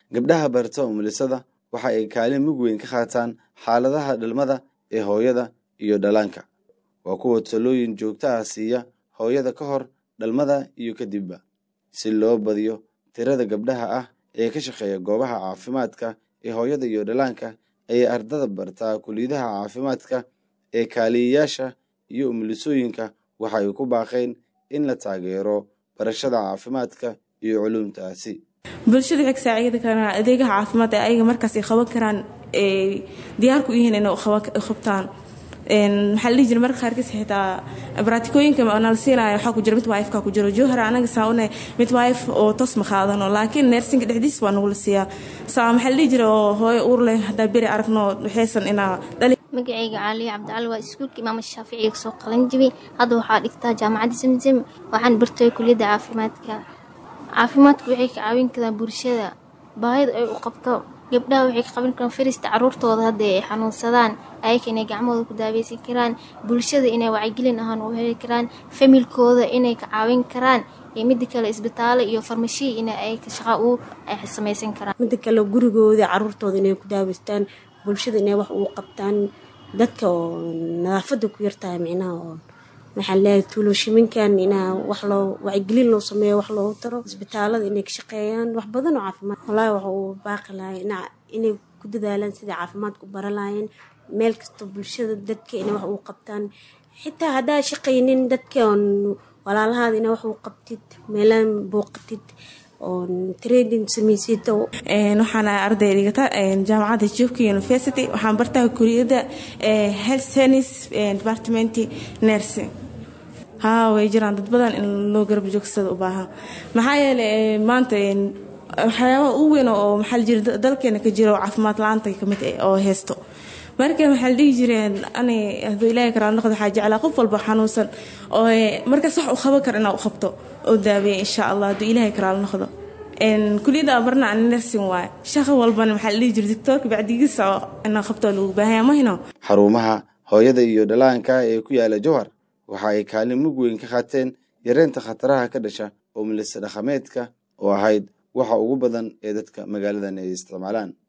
gabdhaha barta umulisada waxa ay kaalin mug weyn ka qaataan xaaladaha dhalmada ee hooyada iyo dhallaanka waa kuwa talooyin joogto ah siiya hooyada ka hor dhalmada iyo kadibba si loo badiyo tirada gabdhaha ah ee ka shaqeeya goobaha caafimaadka ee hooyada iyo dhallaanka ayay ardada bartaa kuliyadaha caafimaadka ee kaaliyayaasha iyo umulisooyinka waxa ay ku baaqeen in la taageero barashada caafimaadka iyo culuumtaasi bulshada waxay ka saacidi karaan adeegaha caafimaad ee ayaga markaas ay qaban karaan ay diyaar ku yihiin inay qabtaan maxaa la dhihi jira marka qaarkiis xitaa baraatikooyinka nala siinaya waxaa ku jira mid wife-ka ku jiro jowhar anaga saa une mid wife oo toos ma qaadano laakiin neersinka dhexdiis waa nagula siiyaa saa maxaa la dhihi jira oo hooyo uur leh haddaa beri aragno waxaysan inaa dhali magacayga caaliya cabdicali waa iskuulka imaama shaaficiga kasoo qalan jibay hadda waxaa dhigtaa jaamacadda zamzam waxaan bartay kuliyadda caafimaadka caafimaadku waxay ka caawin karaan bulshada baahida ay u qabto gabdhaha waxay ka qaban karaan farista caruurtooda hadda ay xanuunsadaan ayaka inay gacmahooda ku daaweysan karaan bulshada inay wacyigelin ahaan u heli karaan familkooda inay ka caawin karaan iyo mida kale isbitaalo iyo farmashiya in ay shaqa u ay samaysan karaan mida kale gurigooda caruurtooda inay ku daaweystaan bulshada inay wax uu qabtaan dadka oo nadaafada ku yartahay micnaha oo maxaa leeyahay tuuloshiminkan inaa wax loo wacyigelin loo sameeyo wax loogu taro isbitaalada inay ka shaqeeyaan wax badan oo caafimaad wallaahi waxa uu baaqi lahay inay ku dadaalaan sidai caafimaadku bara lahaayeen meel kasta bulshada dadka inay wax uu qabtaan xitaa haddaa shaqaynin dadka oon walaalahaada inaa wax uu qabtid meelaan booqatid oon trading samaysid waxaan arday dhigata jaamacadda jobka university waxaan bartaa kuliyadda health science department nursing haa way jiraan dad badan in loo garab joogsada u baahan maxaa yeelay maanta waxyaabaha ugu weyn oo maxaa la jira dalkeena ka jira oo caafimaad la-aanta kamid oo haysto marka waxaa la dhihi jireen ani hadduu ilaahay karaa noqdo waxaa jeclaa qof walba xanuunsan oo markaas wax u qaban kara inaa u qabto oo daaweeya insha allah hadduu ilaahay karaa noqdo kuliyadda abarna ani nursing waaye shaqo walbana maxaa la dhihi jira doctoorka bacdigiisa inaa qabto lagu baahaya mahino xarumaha hooyada iyo dhallaanka ee ku yaala jowhar waxa ay kaalin mug weyn ka qaateen yareynta khataraha ka dhasha oo milisa dhaqameedka oo ahayd waxa ugu badan ee dadka magaaladan ay isticmaalaan